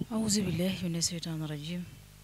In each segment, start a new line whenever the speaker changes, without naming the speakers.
أعوذ بالله من الشيطان الرجيم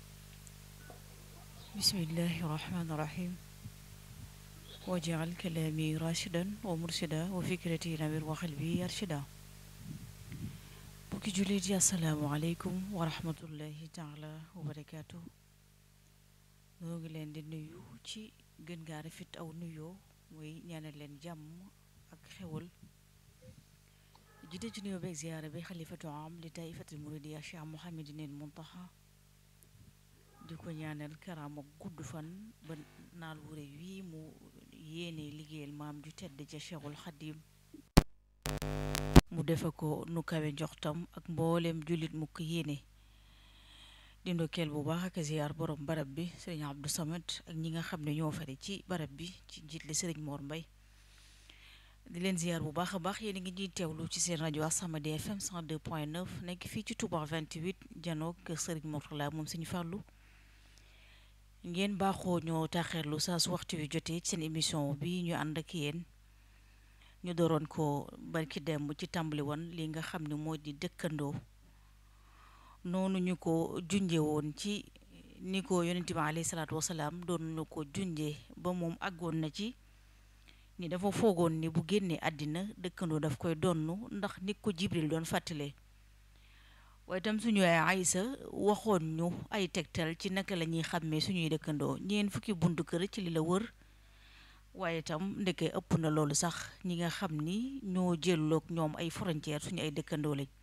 بسم الله الرحمن الرحيم واجعل كلامي راشدا ومرشدا وفكرتي نوير وقلبي أرشدا bokki jullit yi asalaamaaleykum wa rahmatullahi taala wa barakaatu noo ngi leen di nuyu ci gën gaa rafet aw nuyoo mooy ñaanal leen jàmm ak xewal jiite ci nuyoo beeg ziyaara bi xalifatu am li taifatul muridiya Cheikh Mouhamadinil Muntaxa di ko ñaanal karaama gudd fan ba naal wu rëy wii mu yéene liggéeyal maam ju tedd ca Cheikhul Xadim mu defe ko nu kawe njoxtam ak mboolem jullit mu ko yéene di ndokkeel bu baax ak ziyaar borom barab bi sëriñ Abdou Samad ak ñi nga xam ne ñoo fare ci barab bi ci njiit li sëriñ Mor Mbay di leen ziyaar bu baax a baax yéen a ngi ñuy teewlu ci seen rajo As-Samadiyya FM 102.9 nekk fii ci Touba 28 janoog kër sëriñ Mourtala moom suñu fàllu ngeen baaxoo ñoo taxeerlu saa su waxtu wi jotee ci seen émission bi ñu ànd ak yéen ñu dooroon ko barki demb ci tàmbali woon li nga xam ne moo di dëkkandoo noonu ñu ko junje woon ci ni ko yonent bi alayhi salaatu wasalaam doon ñu ko junje ba moom àggoon na ci ni dafa foogoon ni bu génnee àddina dëkkandoo daf koy donn ndax ni ko jibril doon fàttale waaye itam suñu ay aysa waxoon ñu ay tegtal ci naka la ñuy xàmmee suñuy dëkkandoo ñeen fukki buntu kër ci li la wër waaye itam ndeke ëpp na loolu sax ñi nga xam ni ñoo jëlloog ñoom ay frontière suñu ay dëkkandoo lañ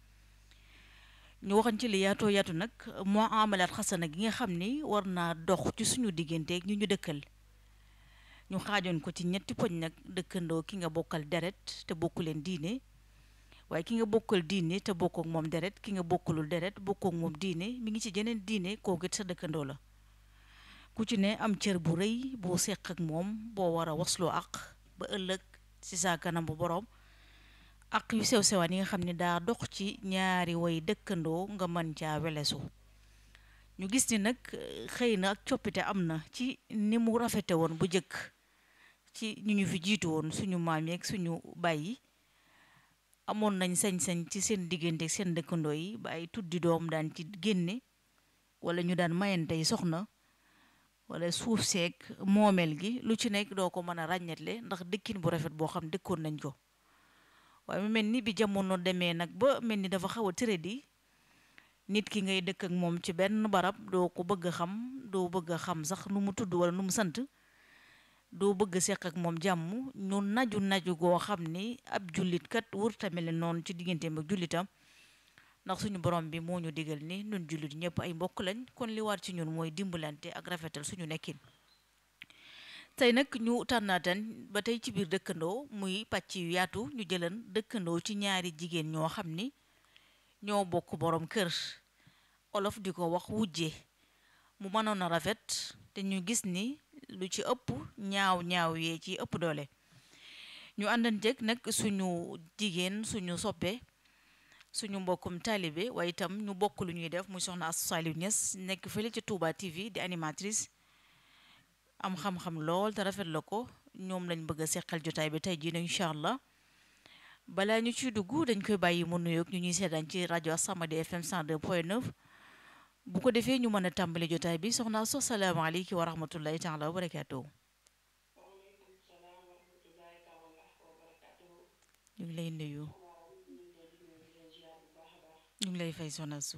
ñu waxan ci li yaatoo yaatu nag moo amalaat xasana gi nga xam ni war naa dox ci suñu digganteeg ñu ñu dëkkal ñu xaajoon ko ci ñetti poñ nag dëkkandoo ki nga bokkal deret te bokku leen diine waaye ki nga bokkal diine te bokk ak moom deret ki nga bokkulul deret bokk ak moom diine mi ngi ci jeneen diine kooku it sa dëkkandoo la ku ci ne am cër bu rëy boo seq ak moom boo war a wasloo ak ba ëllëg ci sa kanam bu boroom ak yu sew sewaan yi nga xam ne daa dox ci ñaari way dëkkandoo nga mën caa welesu ñu gis ni nag xëy na ak coppite am na ci ni mu rafete woon bu jëkk ci ñu ñu fi jiitu woon suñu maam yeeg suñu bàyyi amoon nañ sañ-sañ ci seen diggante seen dëkkandoo yi ba ay tuddi doom daan ci génne wala ñu daan mayantey soxna wala suuf seeg moomeel gi lu ci nekk doo ko mën a ràññetle ndax dëkkin bu rafet boo xam dëkkoon nañ ko waaye mu mel ni bi jamono demee nag ba mel ni dafa xaw a tëré di nit ki ngay dëkk ak moom ci benn barab doo ko bëgg a xam doo bëgg a xam sax nu mu tudd wala nu mu sant doo bëgg a seq ak moom jàmm ñu naju naju goo xam ni ab jullit kat wër tamit noonu ci digganteem ak jullitam ndax suñu borom bi moo ñu digal ni ñun jullit ñëpp ay mbokk lañ kon li war ci ñun mooy dimbalante ak rafetal suñu nekkin tey nag ñu tànnaatan ba tey ci biir dëkkandoo muy pàcc yu yaatu ñu jëlan dëkkandoo ci ñaari jigéen ñoo xam ni ñoo bokk borom kër olof di ko wax wujje mu mënoon a rafet te ñu gis ni lu ci ëpp ñaaw ñaaw yee ci ëpp doole ñu àndanteeg nag suñu jigéen suñu soppe suñu mbokkum taalibe waaye itam ñu bokk lu ñuy def muy soxna Astou Saliou Niass nekk fële ci Touba TV di animatrice am xam-xam lool te rafet la ko ñoom lañ bëgg a seqal jotaay bi tey jii incha allah balaa ñu ciy dugg dañ koy bàyyi mu nuyoog ñu ñuy seetaan ci rajo As-Samadiyya FM 102.9 bu ko defee ñu mën a tàmbali jotaay bi soxna Astou salaamaaleykum wa rahmatullahi taala wa barakaatuhu ñu ngi lay nuyu. ñu ngi lay fay soxna su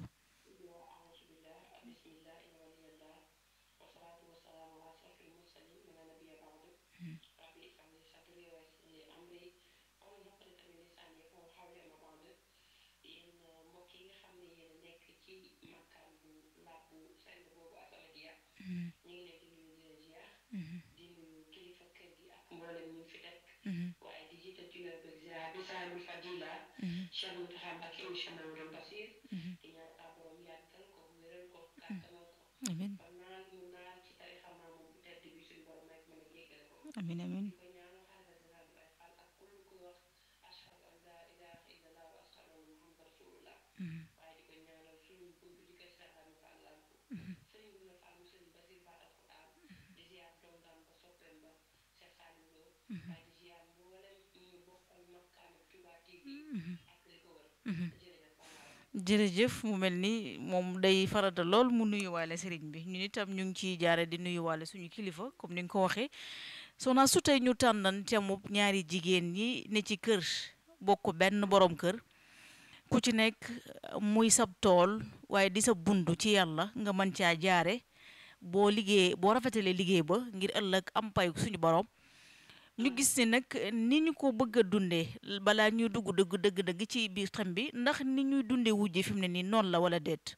waaye di jiital ci wér beeg ziar bi saahibul fadila Cheikh Mountakha Mbacké monsieur Mamadou Bassir di ñaan sa borom yàggal ko wéral ko kàttanal ko
amiin
ba naan mu naan ci tarixa maamam bu tedd bi suñu borom rek mën a jéggale ko
amiin amiin
di ko ñaanal xalifa général bi ay xaal ak kullu kuy wax ashhadu an la ilaha illallah wa ashhadu anna muhammad rasulullah waaye di ko ñaanal suñu bunt di ko Cheikh Rami Fall lamp sëriñ bi na Fall mu sëriñ Basir Fall alquran di ziar doom daan ba soppeem ba Cheikh Salim Lo waaye di ziar mboolem ñu bokkal makkaanu Touba TV ak li ko wër jërëjëf
jërëjëf mu mel ni moom day farata lool mu nuyuwaale sëriñ bi ñun itam ñu ngi ciy jaare di nuyuwaale suñu kilifa comme ni nga ko waxee soxna su tey ñu tànnan temub ñaari jigéen ñi ne ci kër bokk benn borom kër ku ci nekk muy sab tool waaye di sa bundu ci yàlla nga mën caa jaare boo liggéey boo rafetalee liggéey ba ngir ëllëg am pay suñu borom ñu gis ni nag ni ñu ko bëgg a dundee balaa ñuy dugg dëgg dëgg dëgg ci biir xam bi ndax ni ñuy dundee wujje fi mu ne nii noonu la wala déet.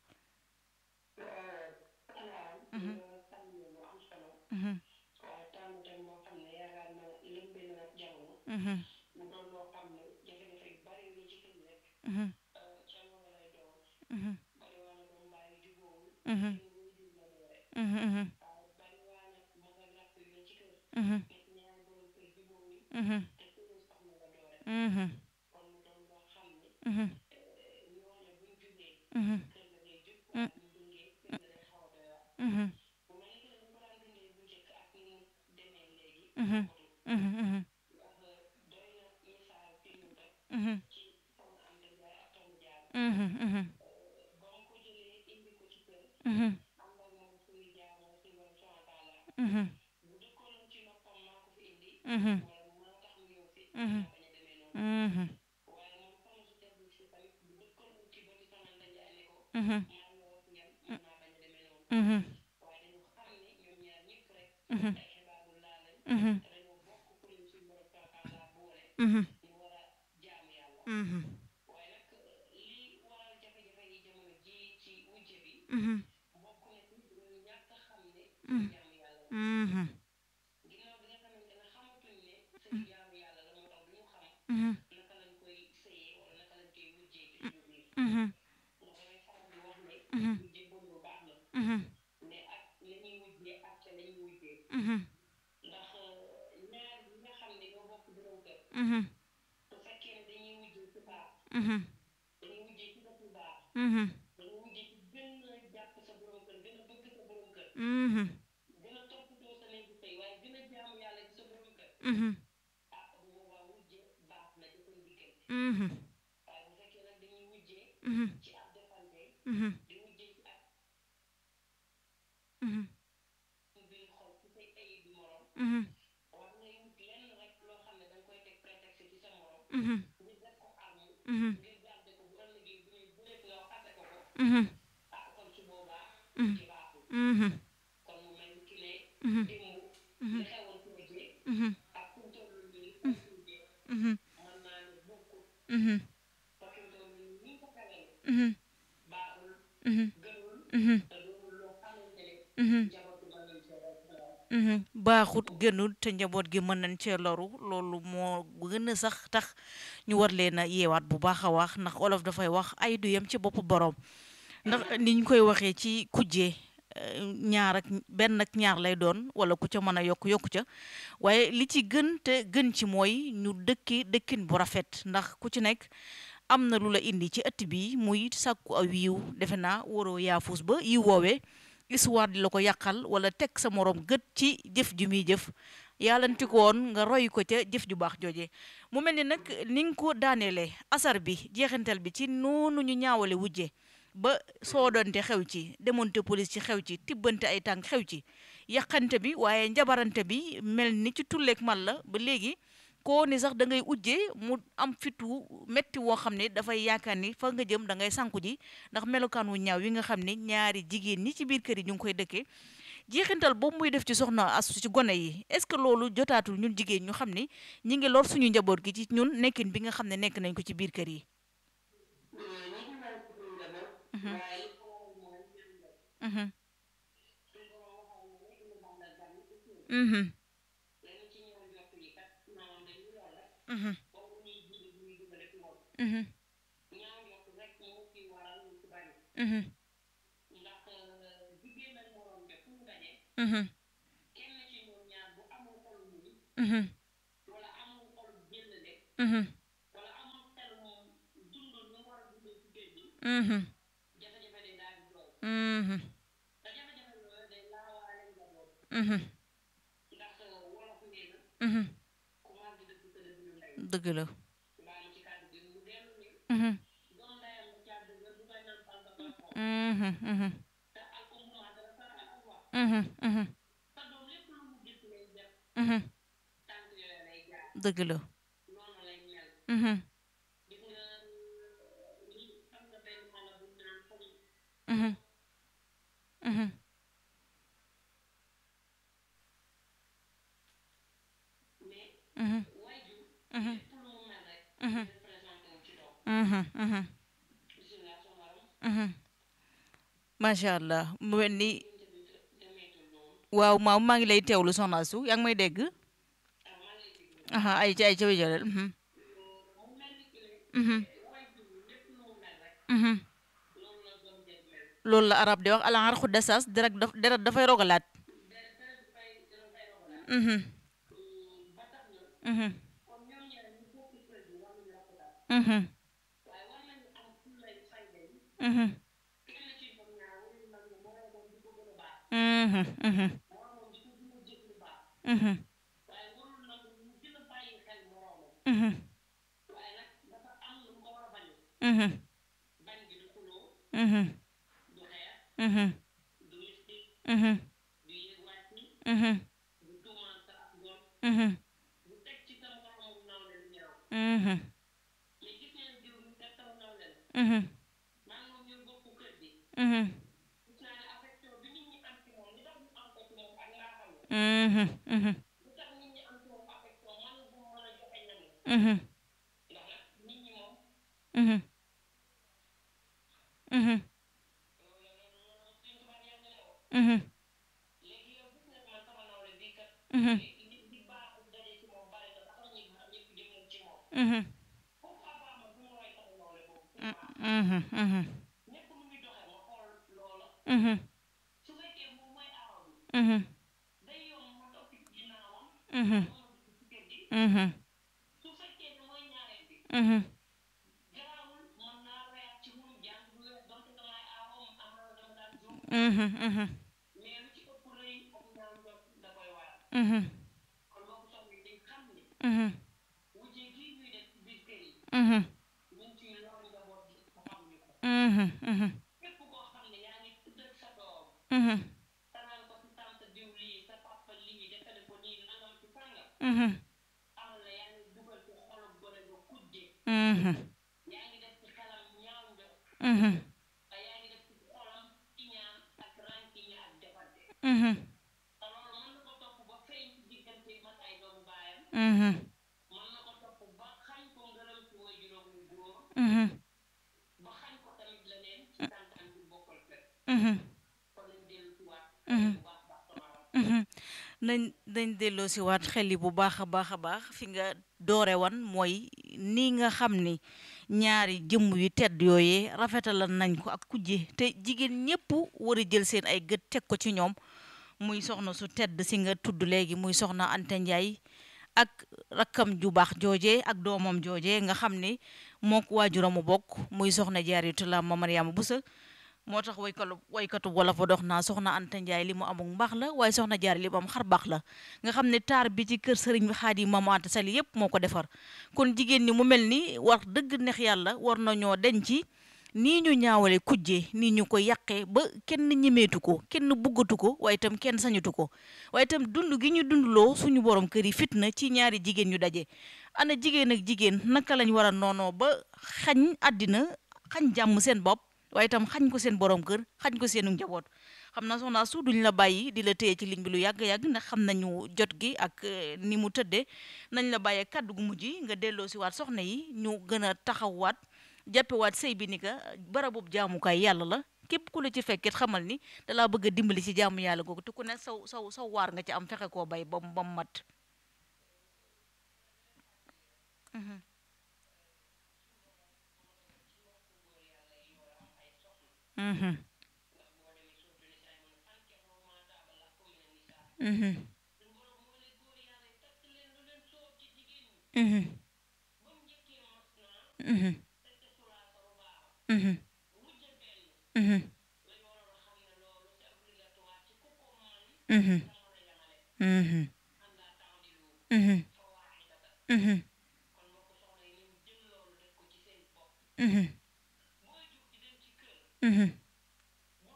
mu doon loo xam ne jafe-jafe yu bari la ci kër yi rek ca loolu lay doon bari waa na doom bàyyi jubóowul kenn muy jur la doore waaw bari waa na mag ak rakk yu ne ci kër nekk ñaari borom kër jubóowul te suñu soxna la doore kon mu doon loo xam ne ñooñu buñ jugee kër ga day jub waaye buñ jugee kër ga day xaw a doy waar bu mel ni que ni ko daan dundee bu njëkk ak ni mu demee léegi bokkutul ndax doy na misaal fi ñu rek ci soxna Anta Ndiaye ak Tomb Diallo ba mu ko jëlee indi ko ci kër ànd ak moom suñu jaamoo si borom subhanahu wa taala bu dëkkoon ci noppam maa ko fi indi wala maa tax mu ñëw fi naa bañ a demee noonu waaye moom soxna su tedd si tamit bu dëkkoon ci bëti soxna Anta Ndiaye ne ko maa ngi wax yam mën naa bañ a demee noonu waaye dañu xam ne ñoom ñaar ñëpp rek ay xibaaru laa lañ te dañoo bokk pour ñu suñu borom subhanahu wa taala boole ñu war a jaamu yàlla waaye nag lii waral jafe-jafe yi jamono ji ci wujje bi bokk na ci ñu ñàkk a xam ne jaamu yàlla la ginnaaw bi nga xamante ne xamatuñ ne sëy jaamu yàlla la moo tax du ñu xam naka lañ koy sëyee wala naka lañ koy wujjee ci suñu biir ndax damay faral di wax ne wujje bon lu baax la mais ak la ñuy wujjee ak ca la ñuy wujjee ndax ñaar ñi nga xam ne ñoo bokk borom kër su fekkee ne dañuy wujjee ci baax dañuy wujjee ci def lu baax dañuy wujjee ci gën a jàpp sa borom kër gën a bëgg sa borom kër gën a toppatoo sa néegu sëy waaye gën a jaamu yàlla ci sa borom kër ah bu boobaa wujje baax na ci seen diggante waaye bu fekkee nag dañuy wujjee ci ab defante di wujjee ci ab biir xol ci say ayib bi morom war ngay wut lenn rek loo xam ne danga koy teg prétexte ci sa morom ngir def ko arme ngir garde ko bu ëllëgee bu ñuy bëreet nga xase ko ko ah kon su boobaa ci baaxul kon mu mel ni ki ne démb li xewoon ci wujje ak fu mu toll nii ak wujje mën naa ne bokkul parce que toll nii ni ko xewee baaxul gënul te doonul loo xamante ne njaboot bi mën nañ cee def
baaxut gënul te njaboot gi mën nañ cee loru loolu moo gën a sax tax ñu war leen a yeewaat bu baax a wax ndax olof dafay wax ay du yem ci boppu borom ndax ni ñu koy waxee ci kujje ñaar ak benn ak ñaar lay doon wala ku ca mën a yokk yokku ca waaye li ci gën te gën ci mooy ñu dëkki dëkkin bu rafet ndax ku ci nekk am na lu la indi ci ëtt bi muy sàkku aw yiw defe naa waroo yaafus ba yiw woowee histoire di la ko yàqal wala teg sa morom gët ci jëf ju muy jëf yàllanti ko woon nga roy ko ca jëf ju baax jooje mu mel ni nag ni nga ko daaneele asar bi jeexantal bi ci noonu ñu ñaawale wujje ba soodonte xew ci demonte police ci xew ci tibbante ay tànk xew ci yàqante bi waaye njabarante bi mel ni ci tulleeg man la ba léegi koo ni sax da ngay ujjee mu am fitu metti woo xam ne dafay yaakaar ni fa nga jëm da ngay sànku ji ndax melokaan wu ñaaw yi nga xam ne ñaari jigéen ñi ci biir kër yi ñu ngi koy dëkkee jeexintal boobu muy def ci soxna as ci gone yi est-ce que loolu jotaatul ñun jigéen ñu xam ni ñi ngi lor suñu njaboot gi ci ñun nekkin bi nga xam ne nekk nañ ko ci biir kër yi mhm mhm mhm mhm mhm mhm mhm mhm mhm mhm dëgg la mhm mhm mhm
te al umma dara sara al alwa
mhm mhm
sa doom lépp lu mu gis lay def
mhm
tànk yooyu lay jaar
dëgg la
noonu lay mel
mhm
gis nga li xam nga benn mala bu naan fëri
mhm mhm
mais
mhm
waajur
mhm
lépp lu mu mel rek
mhm
représenté wu ci doom
mhm mhm
bisimilah sama maram
mhm macha allah mu mel ni
bunte bi demeetul noonu
waaw maam maa ngi lay teewlu soxna su yaa ngi may dégg
ah man lay déglu
aha ay ca ay ca wéjalal mhm
mu mel ni que
mhm
waajur lépp lu mu mel rek
mhm
loolu la doom jël mel
loolu la arab di wax alan arxu desas deret daf deret dafay rogalaat
dara dara du fay dara fay rogalaat
mhm
ba tax na
mhm
comme ñoom ñaar ñu bokk kër gi war nañu rafetal
mhm
waaye war nañu am fullay fayda yi
mhm
kenn ci ñoom ñaar warul nangu moroomam di ko gën a baax
mhm mhm
moroomam di ko gën a jëf lu baax
mhm
waaye warul nangu mu gën a bàyyi xel moroomam
mhm
waaye nag dafa am lu mu ko war a bañ
mhm
bañ gi du xuloo
mhm
du xeex
mhm
du mystique
mhm
du yéeg wàcc
mhm
du tuumaal sa ak ngoon
mhm
du teg ci sa moroomam nawle lu ñaaw
mhm
mais gis ngeen diw ñu teg sama nawle la
mhm
maa ngi moom ñoo bokk kër gi
mhm
gis naa ne affection bi nit ñi am ci moom li tax ñu am ko ci moom ak ngaa xam ne
mhm mhm
li tax nit ñi am ci moom affection man bu mu mën a joxe ñam la
mhm
ndax nag nit ñi moom
mhm mhm
loolu la loolu loolu suñ tubaab yàgg na woo
mhm
léegi yow gis nga man sama nawle bii kat
mhm
li li baaxul daje ci moom bari na sax ñi baax ñëpp jëm nañ ci moom
mhm
pourquoi pas man du ma roy sama nawle boobu pourquoi
mhm mhm
ñëpp nu muy doxee ma xool loola
mhm
su fekkee moom mooy aaw bi
mhm
day yomb ma topp ci ginnaawam
mhm
ma dugg ci kër gi
mhm
su fekkee ne mooy ñaareel bi
mhm
garaawul mën naa royaat ci moom jàng bu wees donte damay aawam am na dama daan juum
mhm mhm
mais lu ci ëpp rëy ak ñaaw njort da koy waral
mhm
kon boobu soxna yi dañ xam ne
mhm
wujje gii ñuy def ci biir kër yi
mhm
ñu ngi ciy lor njaboot gi te xamuñu ko
mhm mhm
képp koo xam ne yaa ngi tuddal sa doom
mhm
tanaan ko si tante diw lii sa papa lii defale ko nii nangam ci sàngam
mhm
amal na yaa ngi dugal ci xolom gone nga kujje
mhm
yaa ngi def ci xelam ñaaw njort
mhm
te yaa ngi def ci xolam iñaan ak rànkiñe ak defante
mhm
te loolu mën na ko topp ba feeñ ci diggante mag ay doomu baayam
mhm
mën na ko topp ba xañ ko ngërëm ci way juróom yu góor
mhm
ba xañ ko tamit leneen ci tàntaan bi bokkal kër
mhm
kon nañ dellu ci waat
Mhm.
bu baax baax sama ram
mhm nañ nañ delloo si waat xel yi bu baax a baax a baax fi nga doore wan mooy ni nga xam ni ñaari jëmm yu tedd yooyee rafetalal nañ ko ak kujje te jigéen ñépp war a jël seen ay gët teg ko ci ñoom muy soxna su tedd si nga tudd léegi muy soxna Anta Ndiaye ak rakkam ju baax jooje ak doomam jooje nga xam ni mook waajuramu bokk muy soxna Jaaratullaah ma Mariama Busa moo tax waykatu waykatu wolof a dox naa soxna Anta Ndiaye li mu amul mbaax la waaye soxna Jaara li mu am xar baax la nga xam ne taar bi ci kër sëriñ bi Xaadim Maam Anta Sali yépp moo ko defar kon jigéen ñi mu mel ni war dëgg neex yàlla war nañoo denc nii ñu ñaawale kujje nii ñu ko yàqee ba kenn ñemeetu ko kenn buggatu ko waaye itam kenn sañatu ko waaye itam dund gi ñu dundloo suñu borom kër yi fitna ci ñaari jigéen ñu daje ana jigéen ak jigéen naka lañ war a noonoo ba xañ àddina xañ jàmm seen bopp waaye itam xañ ko seen borom kër xañ ko seenu njaboot xam naa soxna su duñ la bàyyi di la téye ci ligne bi lu yàgg-yàgg ndax xam nañu jot gi ak eh, ni mu tëddee nañ la bàyyee kàddu gu mujj nga delloo si waat soxna yi ñu gën a taxawaat jàppewaat sëy bi ni ka barabub jaamukaay yàlla la képp ku la ci fekkit xamal ni dalaa bëgg a dimbali ci jaamu yàlla googu te ku ne saw saw saw waar nga ci am fexe koo bay ba mu ba mu mat Mhm. Mhm.
ndax boo demee surtout ni saay mën a fankexoo maa taaba la ko mine ni saa
Mhm.
suñu borom moo ne góor yàlla yi takk leen lu leen soob ci jigéen ñi
Mhm.
ba mu njëkkee mas naa
Mhm.
tekk sulaa sa lu baax
Mhm.
wujje benn
Mhm.
lañ waroon a xam ne loolu c'est obligatoire ci ku ko man
Mhm.
sa mën a yamale
Mhm.
àndaa temps di lu
Mhm.
fa waaxi data
Mhm.
kon moo ko soxla yi nañ jël loolu def ko ci seen bopp
Mhm.
booy jug di dem ci kër
Mhm.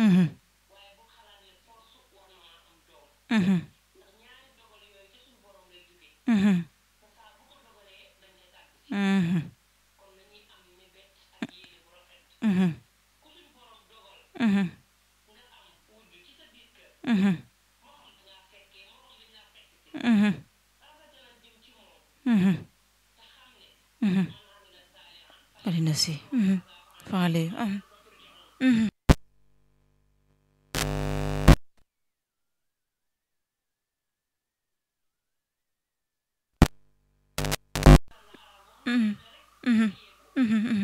mhm
waaye bu xalaat ne force war na maa am doom
mhm
ndax ñaari dogal yooyu ci suñu borom lay jógee
mhm
te saa bu ko dogalee dañ ca tàgg si
mhm
kon nañuy am mébét ak yéene bu rafet
mhm
ku suñu borom dogal
mhm
nga am wujj ci sa biir kër
mhm
moo xam da ngaa fekkee moo xam dañ laa fekk si
mhm
rafetalal jëm ci moom
mhm
te xam ne
mhm
man amila saalihan
alina si mhm faale mhm mhm mhm mhm mhm